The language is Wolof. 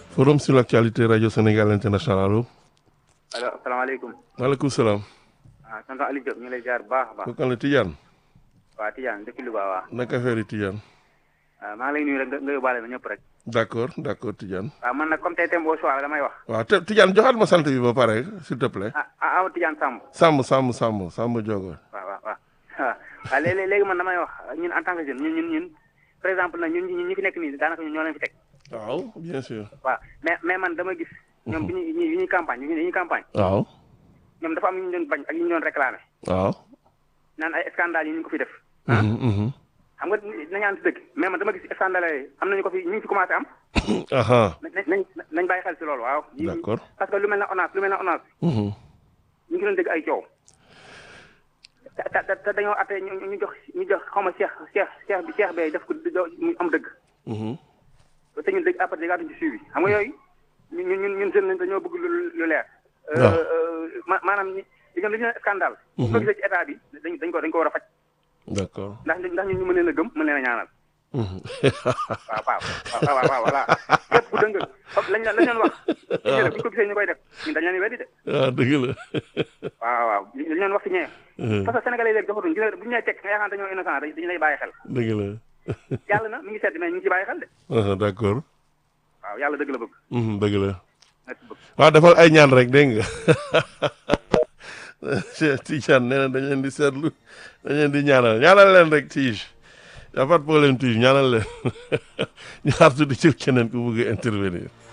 forum sur l'actualité radio Sénégal international allo. allo asalaamaaleykum. maaleykum salaam. ah tonton Aliou Diop ñu ngi lay jaar bu baax a baax. kooku la Tidiane. waa Tidiane depuis Louga waa. naka affaire yi Tidiane. waaw maa ngi lay nuyu rek nga nga yóbbaale na ñëpp rek. d'accord d'accord Tidiane. waaw man nag comme tey thème au choix la damay wax. waaw te Tidiane joxaat ma sant bi ba pare s'il te plaît. ah ah ah Tidiane Samb. Samb Samb Samb Samb Diogo. waaw waaw waaw waaw léegi léegi man damay wax ñun en tant que jeune ñun ñun ñun par exemple nag ñun ñi fi nekk nii daanaka ñun ñoo leen fi teg. waaw bien sûr. waaw mais mais man dama gis. ñoom bi ñuy bi ñuy campagne bi ñuy campagne. waaw. ñoom dafa am ñu ñu doon bañ ak ñu ñu doon réclamé. waaw. naan ay scandale yi ñu ko fi def. Mhm, mhm. xam nga nañu ànd si dëgg mais man dama gis scandale yi am nañu ko fi ñu ngi fi commencé am. aha nañ nañ nañ bàyyi xel si loolu waaw. D'accord. parce que lu mel ne ONAS lu mel ne ONAS Mhm. ñu ngi doon dégg ay coow. te te te dañoo atte ñu ñu jox ñu jox xaw ma Cheikh Cheikh Cheikh bi Cheikh bee def ko mu am dëgg. Mhm. te ñun dëgg après déggaatuñ ci suivi xam nga yooyu ñun ñun ñun jeune lañ dañoo bëgg lu lu leer. waaw. ma maanaam ñi li ñu ne scandale. bu ko gisee ci état bi dañ dañ ko dañ ko war a faj d'accord. ndax ndax ñun ñu mën leen a gëm mën leen a ñaanal. Mhm. waaw waaw waaw waaw waaw voilà képp ku dëng lañ la lañ leen wax. ñu ne bu ñu ko gisee ñu koy def ñun dañ leen di weddi de. ah dëgg la. waaw waaw li ñu leen wax ci ñee. Mhm. parce que sénégalais léegi doxatuñ gis nga bu ñu lay teg nga yaakaar dañoo innocent dañu lay bàyyi xel. dëgg la. yàlla na mi ngi sedd mais ñu ngi ci bàyyi xel de. ah d'accord. waaw yàlla dëgg la bëgg. Mhm, dëgg la. merci beaucoup. waaw defal ay ñaan rek dégg nga Cheikh Tidiane nee na dañ leen di seetlu dañ leen di ñaanal ñaanal leen rek Tige y a pas de problème Tige ñaanal leen ñu xaar tuuti ci keneen ku bëgg a intervenir